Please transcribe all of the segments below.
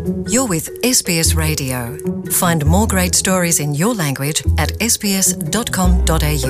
You're with SBS Radio. Find more great stories in your language at sbs.com.au.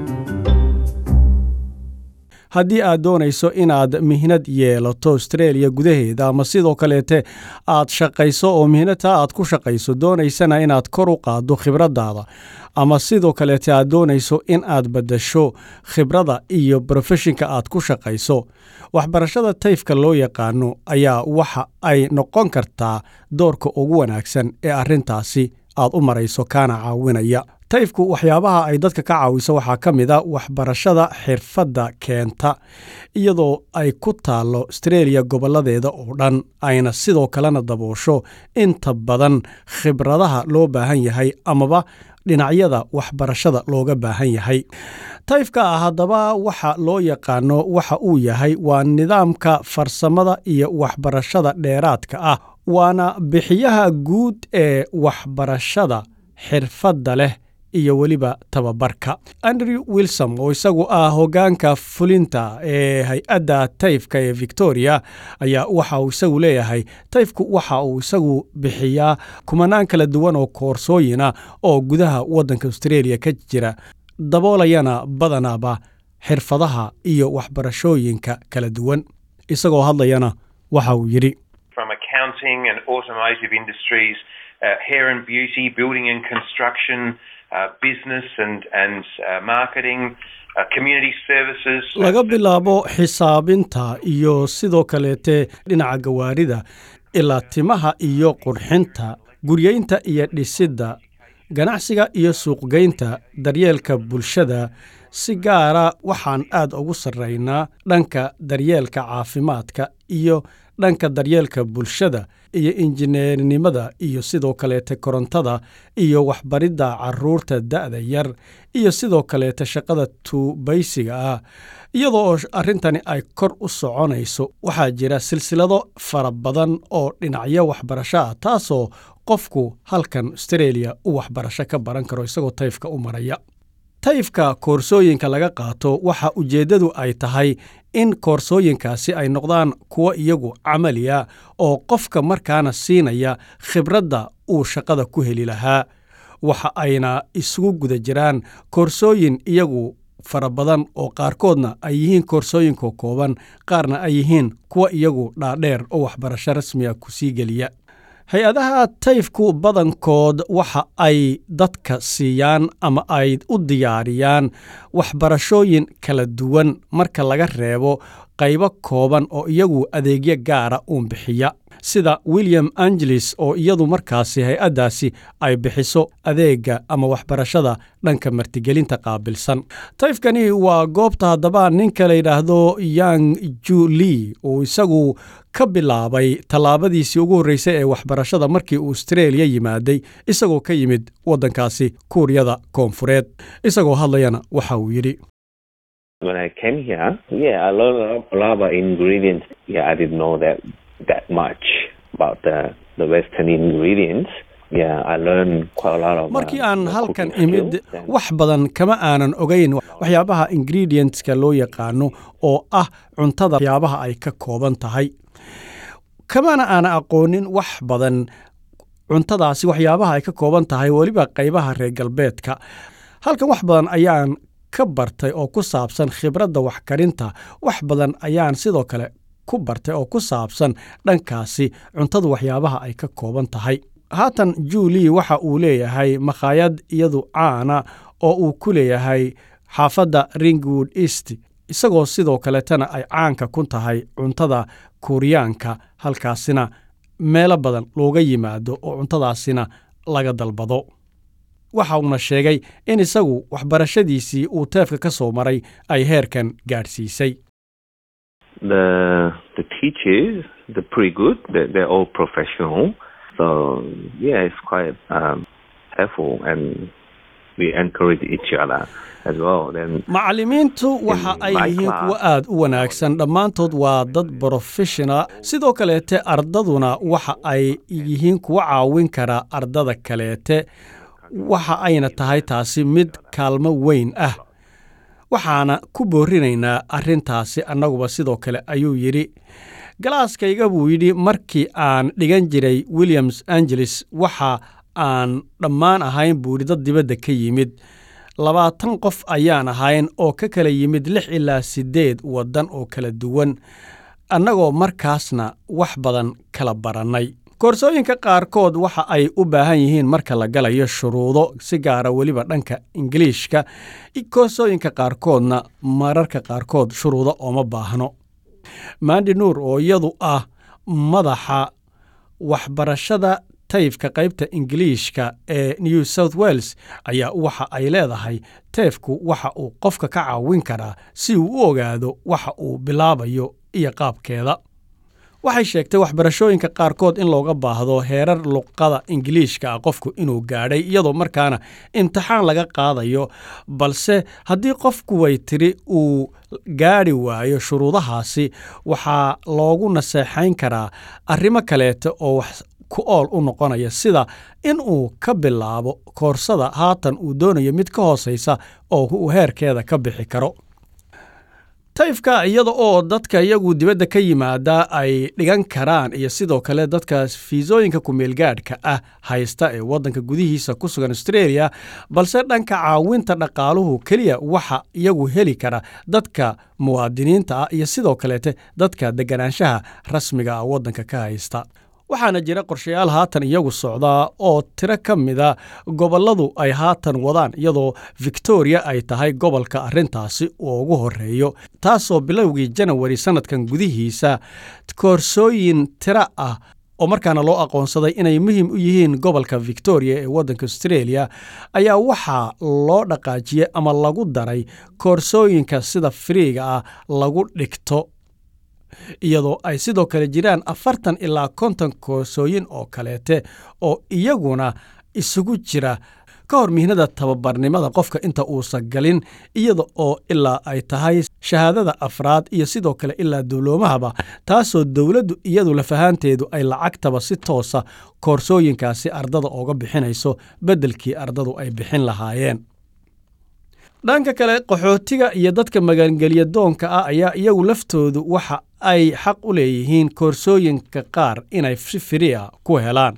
haddii aad doonayso inaad mihnad yeelato austreeliya gudaheeda ama sidoo kaleete aad shaqayso oo mihnadtaa aad ku shaqayso doonaysana inaad kor u qaaddo khibraddaada ama sidoo kaleete aad doonayso in aad baddasho khibradda iyo brofeshinka aad ku shaqayso waxbarashada tayfka loo yaqaano ayaa waxa ay noqon kartaa doorka ugu wanaagsan ee arrintaasi aad u marayso kaana caawinaya tayfku waxyaabaha ay dadka ka caawiso waxaa ka mid a waxbarashada xirfadda keenta iyadoo ay ku taallo astreeliya gobolladeeda oo dhan ayna sidoo kalena daboosho inta badan khibradaha loo baahan yahay amaba dhinacyada waxbarashada looga baahan yahay tayfka ah haddaba waxa loo yaqaano waxa uu yahay waa nidaamka farsamada iyo waxbarashada dheeraadka ah waana bixiyaha guud ee waxbarashada xirfadda leh iyo weliba tababarka andrew wilsom oo isagu ah hoggaanka fulinta ee hay-adda tayfka ee victoria ayaa waxa uu isagu leeyahay tayfku waxa uu isagu bixiyaa kumanaan kala duwan oo koorsooyina oo gudaha waddanka australia ka jira daboolayana badanaaba xirfadaha iyo waxbarashooyinka kala duwan isagoo hadlayana waxa uu yidhi from accounting and automotive industries, uh, hair and beauty, building and construction, uh, business and and uh, marketing, uh, community services. laga bilaabo xisaabinta iyo sidoo kaleete dhinaca gawaarida ilaa timaha iyo qurxinta guryeynta iyo dhisidda ganacsiga iyo suuqgeynta daryeelka bulshada si gaara waxaan aad ugu sarraynaa dhanka daryeelka caafimaadka iyo dhanka daryeelka bulshada iyo injineernimada iyo sidoo kaleete korontada iyo waxbaridda caruurta da'da yar iyo sidoo kaleete shaqada tuubaysiga ah iyadoo oo arrintani ay kor u soconayso waxaa jira silsilado fara badan oo dhinacyo waxbarasho ah taasoo qofku halkan astreeliya u waxbarasho ka baran karo isagoo tayfka u maraya tayfka koorsooyinka laga qaato waxa ujeeddadu ay tahay in koorsooyinkaasi ay noqdaan kuwo iyagu camaliya oo qofka markaana siinaya khibradda uu shaqada ku heli lahaa waxa ayna isugu guda jiraan koorsooyin iyagu fara badan oo qaarkoodna ay yihiin koorsooyinka kooban qaarna ay yihiin kuwa iyagu dhaadheer oo waxbarasho rasmiga ku sii geliya hay-adaha tayfku badankood waxa ay dadka siiyaan ama ay u diyaariyaan waxbarashooyin kala duwan marka laga reebo qaybo kooban oo iyagu adeegyo gaara uun bixiya sida william angeles oo iyadu markaasi hay-addaasi ay bixiso adeegga ama waxbarashada dhanka martigelinta qaabilsan tayfkani waa goobta haddaba ninka la yidhaahdo yang juli uu isagu ka bilaabay tallaabadiisii ugu horreysay ee waxbarashada markii uu astreeliya yimaaday isagoo ka yimid waddankaasi kuuriyada koonfureed isagoo hadlayana waxa uu yidhi When I came here, yeah, I learned a lot, a lot about ingredients. Yeah, I didn't know that that much about the the Western ingredients. Yeah, I learned quite a lot of. markii uh, aan the halkan cooking imid skills and- wax badan kama aanan ogayn waxyaabaha ingredientska loo yaqaano oo ah cuntada waxyaabaha ay ka kooban tahay kamana aanan aqoonin wax badan cuntadaasi waxyaabaha ay ka kooban tahay weliba qaybaha reer galbeedka halkan wax badan ayaan ka bartay oo ku saabsan khibradda waxkarinta wax badan ayaan sidoo kale ku bartay oo ku saabsan dhankaasi cuntadu waxyaabaha ay ka kooban tahay haatan julie waxa uu leeyahay makhaayad iyadu caana oo uu ku leeyahay xaafadda ringwood east isagoo sidoo kaletana ay caanka ku tahay cuntada kuuriyaanka halkaasina meelo badan looga yimaado oo cuntadaasina laga dalbado waxa uuna sheegay in isagu waxbarashadiisii uu teefka ka soo maray ay heerkan gaadhsiisay the the teachers they're pretty good. They're, they're all professional. So yeah, it's quite um, helpful, and we encourage each other as well. Then macallimiintu waxa ay my yihiin class. kuwo aad u wanaagsan dhammaantood waa dad brofessional sidoo kaleete ardaduna waxa ay yihiin kuwa caawin kara ardada kaleete waxa ayna tahay taasi mid kaalmo weyn ah waxaana ku boorinaynaa arrintaasi annaguba sidoo kale ayuu yidhi galaaskayga buu yidhi markii aan dhigan jiray williams angeles waxa aan dhammaan ahayn buu yidhi dad dibadda ka yimid labaatan qof ayaan ahayn oo ka kala yimid lix ilaa siddeed waddan oo kala duwan annagoo markaasna wax badan kala barannay koorsooyinka qaarkood waxa ay u baahan yihiin marka la galayo shuruudo si gaara weliba dhanka ingiliishka koorsooyinka qaarkoodna mararka qaarkood shuruudo ooma baahno mandi nuur oo iyadu ah madaxa waxbarashada tayfka qaybta ingiliishka ee new south wales ayaa waxa ay leedahay teefku waxa uu qofka ka caawin karaa si uu u ogaado waxa uu bilaabayo iyo qaabkeeda waxay sheegtay waxbarashooyinka qaarkood in looga baahdo heerar luqada ingiliishka ah qofku inuu gaadhay iyadoo markaana imtixaan laga qaadayo balse haddii qofku way tiri uu gaadhi waayo shuruudahaasi waxaa loogu naseexayn karaa arrimo kaleeta oo wax ku ool u noqonaya sida in uu ka bilaabo koorsada haatan uu doonayo mid ka hoosaysa oo uu heerkeeda ka bixi karo tayfka iyada oo dadka iyagu dibadda ka yimaada ay dhigan karaan iyo sidoo kale dadka fiisooyinka kumeelgaadhka ah haysta ee waddanka gudihiisa ku sugan australia balse dhanka caawinta dhaqaaluhu keliya waxa iyagu heli kara dadka muwaadiniinta ah iyo sidoo kaleete dadka deganaanshaha rasmiga ah waddanka ka haysta waxaana jira qorshayaal haatan iyagu socdaa oo tiro ka mida gobolladu ay haatan wadaan iyadoo victoria ay tahay gobolka arrintaasi uu ugu horeeyo taasoo bilowgii janawari sannadkan gudihiisa koorsooyin tiro ah oo markaana loo aqoonsaday inay muhiim u yihiin gobolka victoria ee waddanka australia ayaa waxaa loo dhaqaajiyey ama lagu daray koorsooyinka sida firiiga ah lagu dhigto iyadoo ay sidoo kale jiraan afartan ilaa konton koorsooyin oo kaleete oo iyaguna isugu jira ka hor mihnada tababarnimada qofka inta uusan galin iyada oo ilaa ay tahay shahaadada afraad iyo sidoo kale ilaa dibloomahaba taasoo dowladdu iyadu lafahaanteedu ay lacagtaba si toosa koorsooyinkaasi ardada ooga bixinayso beddelkii ardadu ay bixin lahaayeen dhanka kale qaxootiga iyo dadka magangelya doonka ah ayaa iyagu laftoodu waxa ay xaq u leeyihiin koorsooyinka qaar inay si firiya ku helaan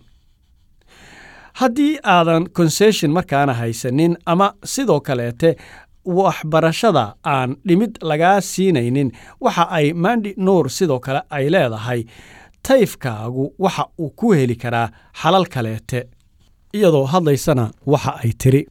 haddii aadan concession markaana haysanin ama sidoo kaleete waxbarashada aan dhimid lagaa siinaynin waxa ay mandi nuur sidoo kale ay leedahay tayfkaagu waxa uu ku heli karaa xalal kaleete iyadoo hadlaysana waxa ay tiri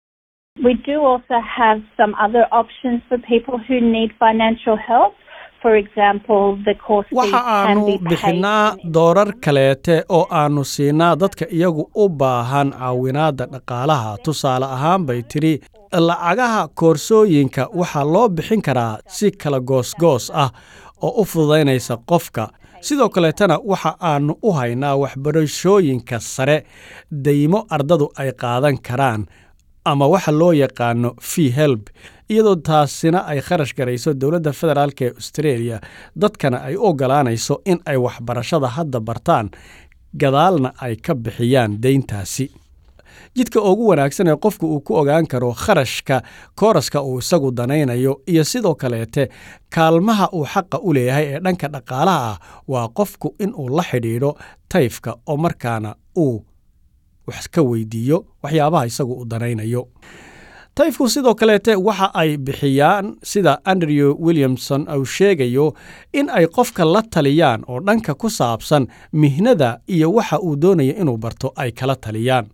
We do also have some other options for people who need financial help. For example, the course fees waxa can aanu be paid bixinaa in- doorar kaleete oo aannu siinaa dadka iyagu u baahan caawinaadda dhaqaalaha tusaale ahaan bay tidhi lacagaha koorsooyinka waxaa loo bixin karaa si kala goosgoos ah oo u fududaynaysa qofka sidoo kaleetana waxa aannu u haynaa waxbarashooyinka sare daymo ardadu ay qaadan karaan ama waxa loo yaqaano fee help iyadoo taasina ay kharash garayso dowladda federaalk ee australia dadkana ay u ogolaanayso in ay waxbarashada hadda bartaan gadaalna ay ka bixiyaan deyntaasi jidka ugu wanaagsan ee qofku uu ku ogaan karo kharashka kooraska uu isagu danaynayo iyo sidoo kaleete kaalmaha uu xaqa u leeyahay ee dhanka dhaqaalaha ah waa qofku inuu la xidhiidho tayfka oo markaana uu wax ka weydiiyo waxyaabaha isagu uu danaynayo tayfku sidoo kaleete waxa ay bixiyaan sida andrew williamson uu sheegayo in ay qofka la taliyaan oo dhanka ku saabsan mihnada iyo waxa uu doonayo inuu barto ay kala taliyaan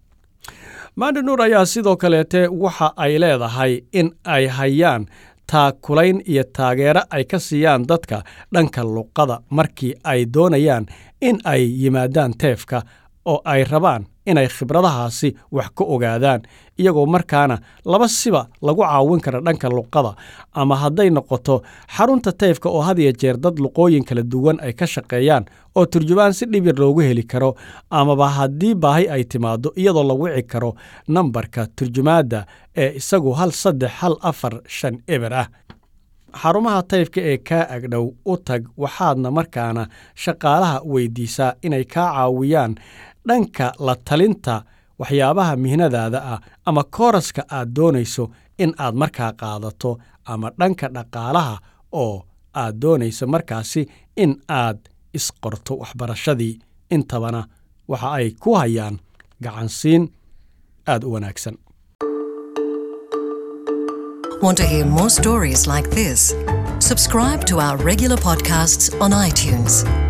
mandi nuur ayaa sidoo kaleete waxa ay leedahay in ay hayaan taakulayn iyo taageero ay ka siiyaan dadka dhanka luqada markii ay doonayaan in ay yimaadaan teefka oo ay rabaan inay khibradahaasi wax ka ogaadaan iyagoo markaana laba siba lagu caawin kara dhanka luqada ama hadday noqoto xarunta tayfka oo had iyo jeer dad luqooyin kala duwan ay ka shaqeeyaan oo turjubaan si dhib yar loogu heli karo amaba haddii baahi ay timaado iyadoo la wici karo nambarka turjumaadda ee isagu hal saddex hal afar shan eber ah xarumaha tayfka ee kaa agdhow u tag waxaadna markaana shaqaalaha weydiisaa inay kaa caawiyaan dhanka la talinta waxyaabaha mihnadaada ah ama kooraska aad doonayso in aad markaa qaadato ama dhanka dhaqaalaha oo aad doonayso markaasi in aad isqorto waxbarashadii intabana waxa ay ku hayaan gacansiin aad u wanaagsan Want to hear more stories like this? Subscribe to our regular podcasts on iTunes.